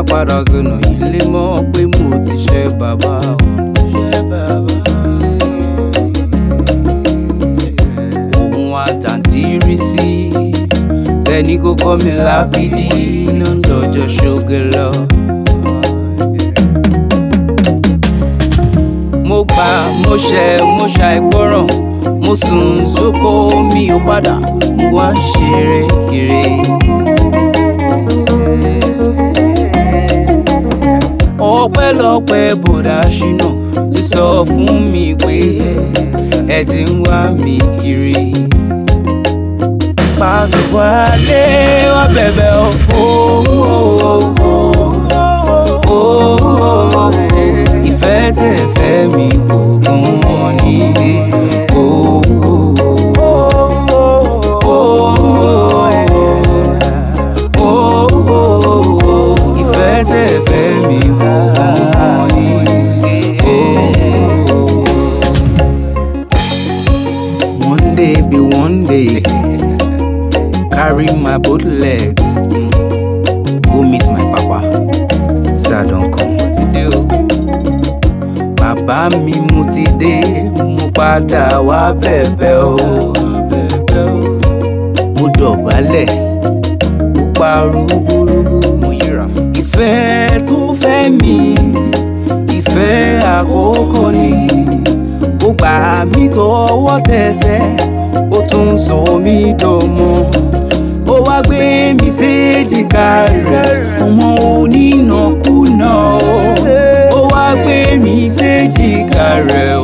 padà sọnà ilé mọ́ pé mo ti ṣe bàbá o. ṣe bàbá. òun àtàntí rí sí ẹni kò kọ́ mi lábídí iná ń dọjọ́ ṣoge lọ. mo gbà mo ṣẹ̀ mo ṣàìgbọràn mo sùn sóko mi ò padà mo wá ń ṣeré kiri. ọpẹ́lọpẹ́ bọ̀dá ṣínà ti sọ fún mi pé ẹ ti ń wá mi kiri. pàtó wálé wá bẹ̀bẹ̀ o. ìfẹ́ tẹ̀ fẹ́ mi kò gún wọn ní. ìfẹ́ tẹ̀ fẹ́ mi kò gún wọn ní. One day be one day, carry my both legs, go meet my papa. Say I don come, mo ti dé o. Bàbá mi mo ti dé, mo padà wá bẹ̀bẹ̀ o. Mo dọ̀bálẹ̀, mo pa rúbúrúbú, mo yíra. Ìfẹ́ tó fẹ́ mi, ìfẹ́ àkókò ni ó gbà mí tọwọ́ tẹsẹ̀ ó tún sọ mí dọmọ ó wá gbé mi séjìká rẹ̀ ọmọ onínàkúnà ó wá gbé mi séjìká rẹ̀